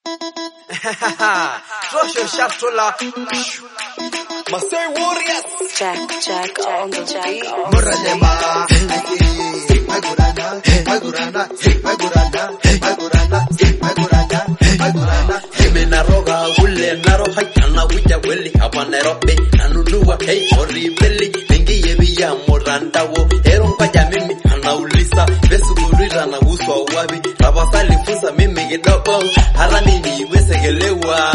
Trosho Shaftola. Masai Warriors. Jack, Jack on the beat. Muralema, Magurana, Magurana, Magurana, Magurana, Magurana, Magurana. Mimi naroga ule naroha kana kuja kweli hapa Nairobi nanunua hey horibeli mengi yebi ya murandawo ero mpaja mimi anauliza besugurira na uswa wabi tafadhali funza mimi kidogo hata mimi iweze kelewa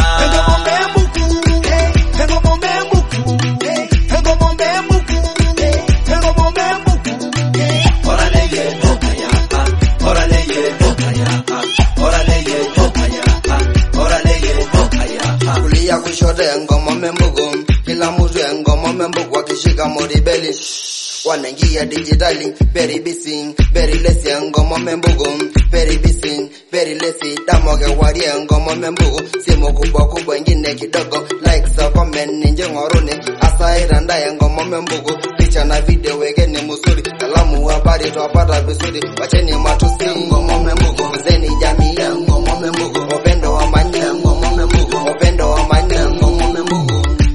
Órale ye mokaya órale ye mokaya órale ye mokaya órale ye mokaya Kulia kushoto ya ngoma membugu, kila mtu ya ngoma membugu akishika moribeli wanaingia dijitali very busy very lesi ya ngoma membugu very busy very lesi damoge wari ya ngoma membugu simu kubwa kubwa ingine kidogo like sa comment ninje ngoruni asa iranda ya ngoma membugu picha na video wekeni musuri kalamu habari twapata vizuri wacheni matusi ngoma membugu zeni jamii ya ngoma membugu upendo wa manya ya ngoma membugu upendo wa manya ya ngoma membugu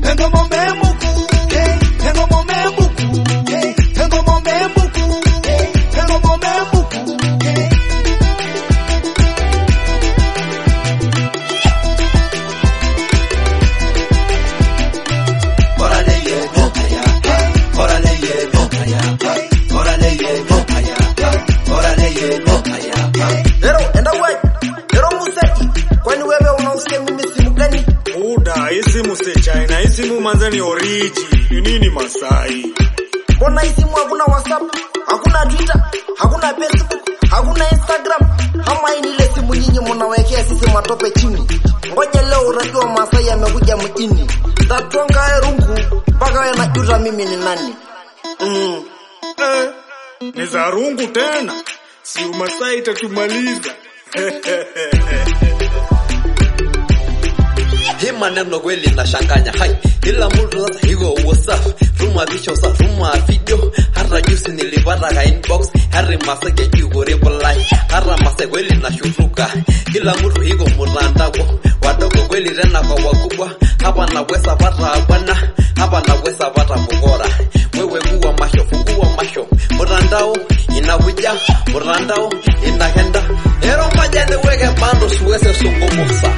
órale ye mokaya órale ye mokaya órale ye mokaya órale ye mokaya Ero, enda wai. Ero Museki. Kwani wewe unausikia mimi simu gani? Buda, hii simu si China, hii simu manze ni oriji. Ni nini Masai? Mbona hii simu hakuna WhatsApp? Hakuna Twitter? Hakuna Facebook? Hakuna Instagram? Ama hii ni ile simu nyinyi mnawekea sisi matope chini? Ngoja leo urafiki wa Masai amekuja mjini. Tatwanga rungu mpaka wewe najuta mimi ni nani. Mm. Eh, ni za rungu tena. Si Umasai itatumaliza. hii maneno kweli nashanganya hai kila mtu sasa hiko whatsapp tuma picha sa tuma video hata juzi nilipata ka inbox hari masake yuko reply hata mase kweli nashutuka kila mtu hiko mtandao wadogo kweli tena kwa wakubwa hapa naweza pata bwana hapa naweza pata bogora wewe kuwa masho fungua masho mtandao inakuja mtandao inakenda ero maja niweke bando siweze sungumusa